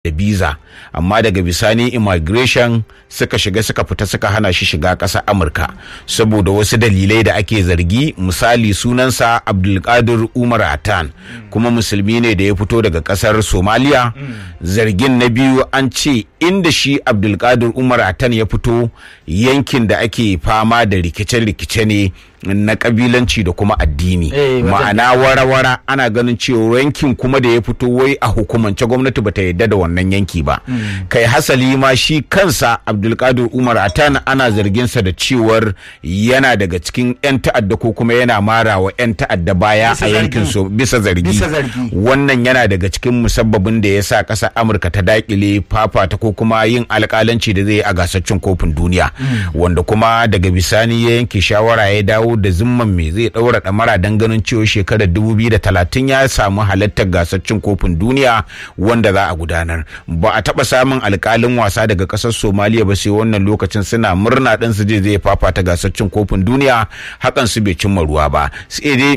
da biza amma daga bisani immigration suka shiga suka fita suka hana shi shiga ƙasar amurka saboda wasu dalilai da ake zargi misali sunansa abdulkadir umar atan kuma musulmi ne da ya fito daga ƙasar somaliya zargin na biyu an ce inda shi abdulkadir umar atan ya fito yankin da ake fama da rikice-rikice ne na kabilanci da kuma addini ma'ana wara-wara ana ganin cewa yankin kuma da ya fito wai a hukumance gwamnati bata yadda da wannan yanki ba kai hasali ma shi kansa abdulkadir umar atan ana zarginsa da cewar yana daga cikin 'yan ta'adda ko kuma yana mara wa 'yan ta'adda baya a yankin su bisa zargi wannan yana daga cikin musabbabin da ya sa ƙasar amurka ta dakile fafata ko kuma yin alƙalanci da zai yi a gasar cin kofin duniya wanda kuma daga bisani ya yanke shawara ya dawo da zimman me zai daura damara don ganin cewa shekarar 2030 ya samu halartar gasar cin kofin duniya wanda za a gudanar ba a taba samun alkalin wasa daga kasar somaliya ba sai wannan lokacin suna murna ɗin su je zai fafata gasar cin kofin duniya hakan su bai cimma ruwa ba sai dai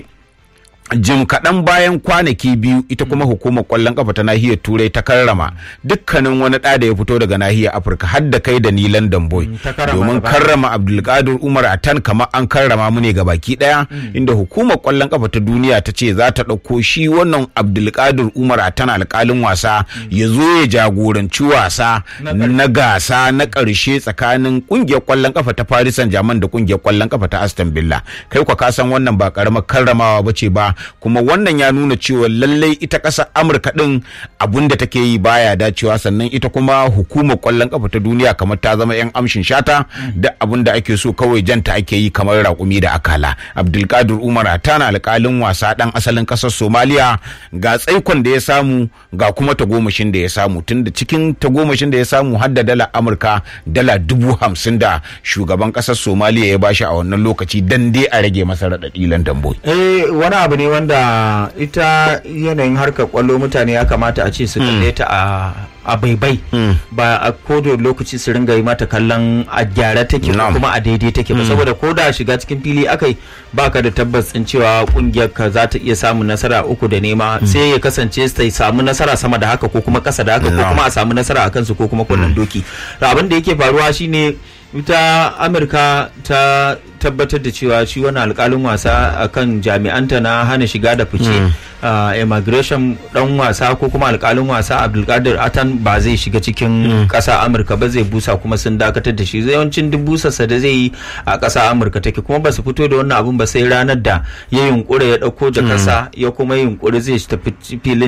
jim kaɗan bayan kwanaki biyu ita kuma hukumar ƙwallon ƙafa ta nahiyar turai ta karrama dukkanin wani ɗa da ya fito daga nahiyar afirka har da kai da ni london boy domin karrama abdulkadir umar atan kamar an karrama mu ne ga baki ɗaya inda hukumar ƙwallon ƙafa ta duniya ta ce za ta ɗauko shi wannan abdulkadir umar atan alƙalin wasa ya zo ya jagoranci wasa na gasa na ƙarshe tsakanin ƙungiyar ƙwallon ƙafa ta paris saint germain da ƙungiyar ƙwallon ƙafa ta aston villa kai kwa ka san wannan ba ƙaramar karramawa ba ce ba kuma wannan ya nuna cewa lallai ita ƙasar amurka ɗin abun da take yi baya dacewa sannan ita kuma hukumar ƙwallon ƙafa ta duniya kamar ta zama 'yan amshin shata da abun da ake so kawai janta ake yi kamar raƙumi da akala abdulkadir umar tana alƙalin wasa ɗan asalin ƙasar somaliya ga tsaikon da ya samu ga kuma tagomashin da ya samu tunda cikin tagomashin da ya samu har da dala amurka dala dubu hamsin da shugaban ƙasar somaliya ya bashi a wannan lokaci dan dai a rage masa raɗaɗi landan boy. eh wani abu ne wanda ita yanayin harkar kwallo mutane ya kamata a ce su kalle ta a a baibai ba a kodo lokaci su ringa yi mata kallon a gyara take ko kuma a daidai take ba saboda ko da shiga cikin fili akai baka da tabbas din cewa kungiyar ka za ta iya samun nasara uku da nema sai ya kasance ta samu nasara sama da haka ko kuma kasa da haka ko kuma a samu nasara a kansu ko kuma kullun doki abin da yake faruwa shine ita amurka ta tabbatar da cewa shi wani alkalin wasa akan jami'anta na hana shiga da fice immigration dan wasa ko kuma alkalin wasa abdulkadir atan ba zai shiga cikin kasa amurka ba zai busa kuma sun dakatar da shi yawancin duk busarsa da zai yi a kasa amurka take kuma ba su fito da wannan abun ba sai ranar da ya yunkura ya dauko da kasa ya kuma yunkuri zai tafi filin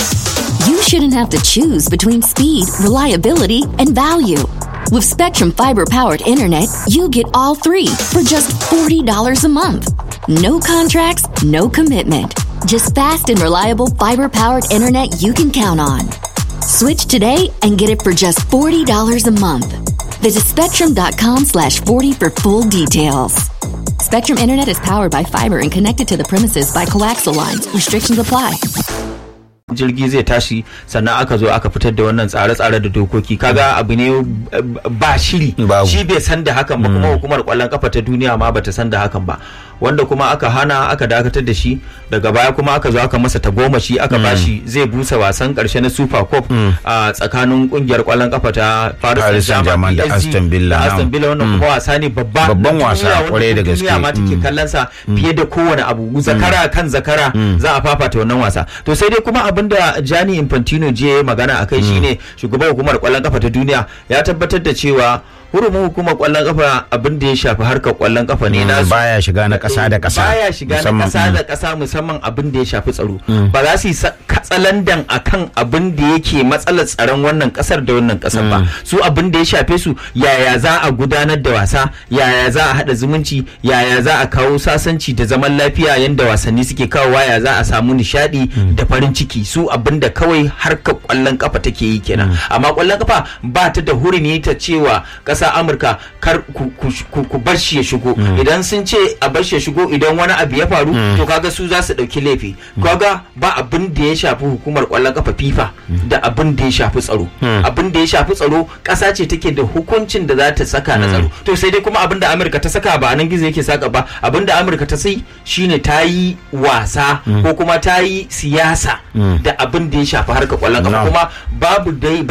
You shouldn't have to choose between speed, reliability, and value. With Spectrum Fiber powered internet, you get all three for just $40 a month. No contracts, no commitment. Just fast and reliable fiber powered internet you can count on. Switch today and get it for just $40 a month. Visit spectrum.com slash 40 for full details. Spectrum Internet is powered by fiber and connected to the premises by coaxial lines. Restrictions apply. jirgi zai tashi sannan aka zo aka fitar da wannan tsare-tsare da dokoki kaga abu ne ba shiri shi bai san da hakan ba kuma hukumar kwallon kafa ta duniya ma bata san da hakan ba wanda kuma aka hana aka dakatar da shi daga baya kuma aka zo aka masa tagomashi aka bashi zai busa wasan karshe na super cup a tsakanin kungiyar kwallon kafa ta Paris Saint-Germain da Aston Villa Aston Villa wannan kuma wasa ne babba babban wasa kwarai da gaske duniya ma take kallon sa fiye da kowane abu zakara kan zakara za a fafata wannan wasa to sai dai kuma abinda Gianni Infantino je magana akai shine shugaban hukumar kwallon kafa ta duniya ya tabbatar da cewa hurumin hukumar kwallon kafa abin da ya shafi harkar kwallon kafa ne na baya shiga na kasa da kasa baya shiga na kasa da kasa musamman abin da ya shafi tsaro ba za su yi katsalandan akan abin da yake matsalar tsaron wannan kasar da wannan kasar ba su abin da ya shafe su yaya za a gudanar da wasa yaya za a hada zumunci yaya za a kawo sasanci da zaman lafiya yanda wasanni suke kawowa ya za a samu nishadi da farin ciki su abin da kawai harkar kwallon kafa take yi kenan amma kwallon kafa ba ta da hurumi ta cewa kasar ƙasa amurka kar ku, ku, ku, ku bar shi ya shigo idan sun ce a bar shi ya shigo idan wani abu ya faru to kaga su za su ɗauki laifi kaga ba abin da ya shafi hukumar ƙwallon kafa fifa da abin da ya shafi tsaro abin da ya shafi tsaro ƙasa ce take da hukuncin da za ta saka na tsaro to sai dai kuma abin da amurka ta saka ba nan gizo yake saka ba abin da amurka ta sai shine ta yi wasa ko kuma ta yi siyasa da abin da ya shafi harkar ƙwallon kafa No. kuma babu dai